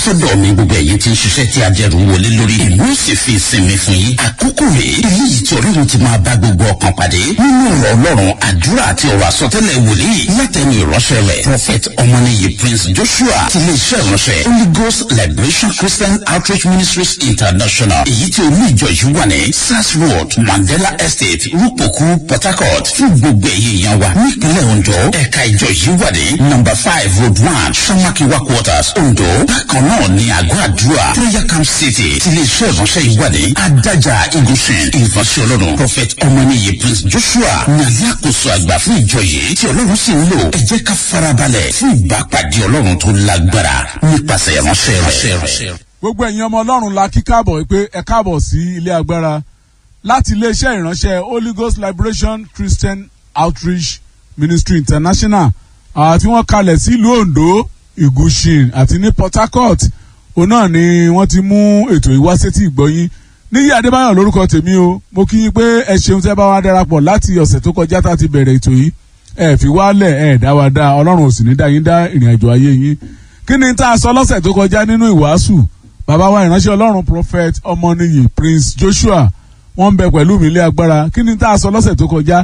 sọ́dọ̀ mi gbogbo ẹ̀yin tí ń ṣiṣẹ́ tí ajẹ́rù wọlé lórí ìlú ó sì fi ìsinmi fún yín àkókò rèé eléyìí tí ọlọ́run ti máa bá gbogbo ọkàn pàdé nínú ọ̀rọ̀ ọlọ́run àdúrà àti ọ̀rọ̀ àsọtẹ́lẹ̀ wòlíì látẹnu ìránṣẹ́ rẹ̀ prophet ọmọnìyí prince joshua ti lè ṣe ìránṣẹ́ holy ghost liberation christian outreach ministries international èyí tí olú ìjọ yìí wà ní sars road mandela estate rúpòkú port harcourt fún gbogbo ẹ̀yìn èèyàn wa nípínlẹ̀ ondo ẹ̀ka ìjọ yìí wà ní number five road one samakiwa quarters ondo bákan náà ní àgọ́ àdúrà prayer camp city ti lè ṣe ìránṣẹ́ yìí wà ní adájà igunṣin ìránṣẹ́ ọlọ́run prophet ọmọnìyí prince joshua ní alákòóso àgbà fún ìjọ yìí tí ọlọ́run sì ń lò ẹ jẹ́ ká farabalẹ̀ fún ìbápàdé ọlọ́run tó lágbára nípasẹ̀ ìránṣẹ́ rẹ̀. gbogbo ẹ̀yin ọmọ ọlọ́run la kí káàbọ̀ pé ẹ káàbọ̀ sí ilé agbára láti iléeṣẹ́ ìránṣẹ́ holy ghost liberation christian outreach ministry international àti wọ́n kalẹ̀ sílùú ondo ìgúsìn àti ní port harcourt òun náà ni wọ́n ti mú ètò ìwásétí ìgbọ́yín níyí adébáyọ̀ lórúkọ tèmi o mo kí yín pé ẹ ṣeun tẹ́ bá wá darapọ̀ láti ọ̀sẹ̀ tó kọjá tá a ti bẹ̀rẹ̀ ètò yìí ẹ fi wálẹ̀ ẹ dá wa dá ọlọ́run ò sì ní dá yín dá ìrìn àjò ayé yín kí ni tá a sọ lọ́sẹ̀ tó kọjá nínú ìwàásù bàbá wa ìránṣẹ́ ọlọ́run prophet ọmọnìyí prince joshua wọ́n ń bẹ pẹ̀lú mi ilé agbára kí ni tá a sọ lọ́sẹ̀ tó kọjá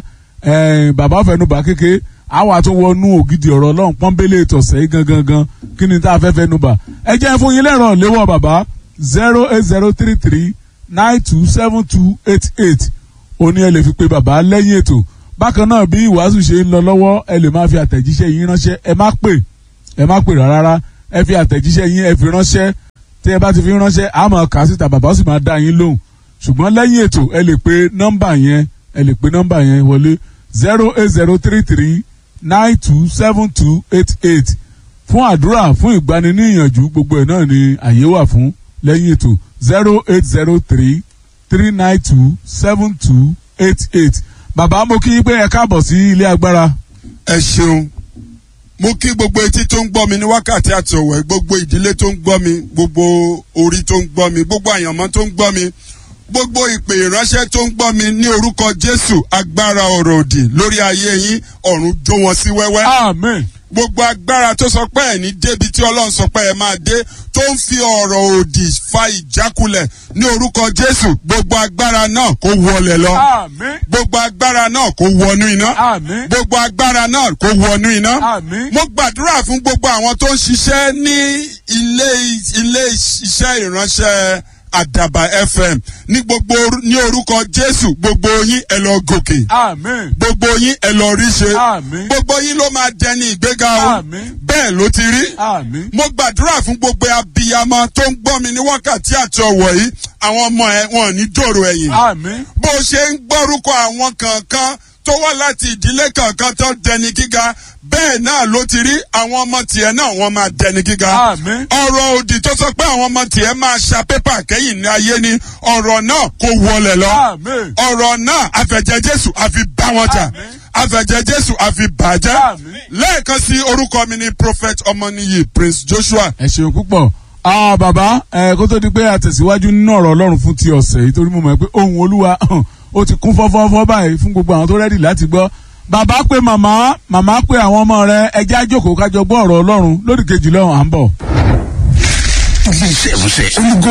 bàbá fẹnubà kéke àwa tó wọnú ògidì ọ̀rọ̀ ọlọ́run pọ́nbélé tọ̀sẹ̀ yìí gangan gan kí ni tá a fẹ́ fẹnubà ẹ jẹ́ fún yín lẹ́rọ̀ léwọ́ bàbá zero eight zero three three nine two seven two eight eight òní ẹ lè fi pe bàbá lẹ́yìn ètò bákan náà bí ìwàásù ṣe ń lọ lọ́wọ́ ẹ lè máa fi àtẹ̀jíṣẹ́ yín ránṣẹ́ ẹ má pè ẹ má pè rárá ẹ fi àtẹ̀jíṣẹ́ yín ẹ fi ránṣẹ́ tí ẹ bá ti fi ránṣẹ́ a máa kà á síta bàbá sì máa dá yín lóhùn ṣùgbọ́n lẹ́yìn ètò ẹ lè pe nọ́mbà yẹn ẹ lè pe nọ́mbà yẹn wọlé zero eight zero three three nine two seven two eight eight fún àdúrà fún ìgbaniníyànjú gbogbo ẹ̀ náà ni àyè wà fún lẹ́yìn ètò zero eight zero three three nine two seven two eight eight bàbá mo kí yín pé ẹ káàbọ̀ sí ilé agbára. ẹ ṣeun mo kí gbogbo etí tó ń gbọ́ mi ní wákàtí àti ọ̀wẹ́ gbogbo ìdílé tó ń gbọ́ mi gbogbo orí tó ń gbọ́ mi gbogbo àyànmọ́ tó ń gbọ́ mi gbogbo ìpè ìránṣẹ́ tó ń gbọ́ mi ní orúkọ jésù agbára ọ̀rọ̀ òdì lórí ayé yín ọ̀run jó wọn sí wẹ́wẹ́. amen. gbogbo agbára tó sọ pé ẹ̀ ní débi tí ọlọ́run sọ pé ẹ máa dé tó ń fi ọ̀rọ̀ òdì fa ìjákulẹ̀ ní orúkọ jésù gbogbo agbára náà kó wọlé lọ. amen. gbogbo agbára náà kó wọnú iná. amen. gbogbo agbára náà kó wọnú iná. amen. mo gbàdúrà fún gbogbo àwọn tó ń ṣiṣẹ́ ní ilé ilé iṣẹ́ ìránṣẹ́ àdàbà fm ní gbogbo ní orúkọ jésù gbogbo yín ẹ lọ gòkè amen. gbogbo yín ẹ lọ rí ṣe Àmín. gbogbo yín ló máa dẹni ìgbéga o Àmín. bẹ́ẹ̀ ló ti rí amen. mo gbàdúrà fún gbogbo abiyamọ tó ń gbọ́ mi ní wákàtí àti ọ̀wọ̀ yìí àwọn ọmọ ẹ wọn ò ní dòrò ẹ̀yìn amen. bó ṣe ń gbọ́rúkọ àwọn kankan tó wá láti ìdílé kankan tó dẹni gíga bẹ́ẹ̀ náà ló ti rí àwọn ọmọ tiẹ̀ náà wọ́n máa dẹni gíga amen. ọ̀rọ̀ òdì tó sọ pé àwọn ọmọ tiẹ̀ máa ṣa pépà kẹ́yìn ní ayé ni ọ̀rọ̀ náà kò wọlé lọ amen. ọ̀rọ̀ náà àfẹ̀jẹ̀ jésù àfi bá wọn jà Àmín. àfẹ̀jẹ̀ jésù àfi bàjẹ́ Àmín. lẹ́ẹ̀kan sí orúkọ mi ni prophet ọmọnìyí prince joshua ẹ ṣeun púpọ̀ ah bàbá ẹ kó tó di pé a tẹ̀síwájú nínú ọ̀rọ̀ ọlọ́run fún ti ọ̀sẹ̀ yìí torí mo mọ̀ pé ohun olúwa ó ti kún fọ́fọ́fọ́ báyìí fún gbogbo àwọn tó rẹ́dì láti gbọ́ bàbá pé màmá màmá pé àwọn ọmọ rẹ ẹjẹ́ àjòkó kájọ gbọ́ ọ̀rọ̀ ọlọ́run lódì kejì lọ́hùn à ń bọ̀. ilé iṣẹ́ ìránṣẹ́ holy